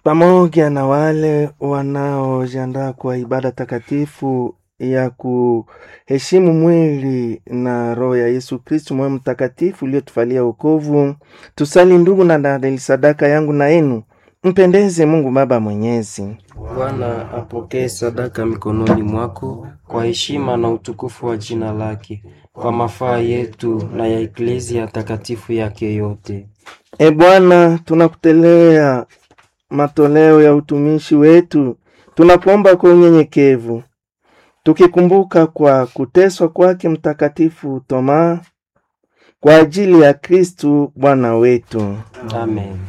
pamoja na wale wanaojiandaa kwa ibada takatifu ya kuheshimu mwili na roho ya Yesu Kristu, moyo mtakatifu uliotufalia wokovu, tusali ndugu na dada, sadaka yangu na yenu mpendeze Mungu Baba Mwenyezi. Bwana apokee sadaka mikononi mwako kwa heshima na utukufu wa jina lake, kwa mafaa yetu na ya eklezia takatifu yake yote. E Bwana, tunakutelea matoleo ya utumishi wetu, tunakuomba kwa unyenyekevu, tukikumbuka kwa kuteswa kwake Mtakatifu Toma kwa ajili ya Kristu Bwana wetu. Amen.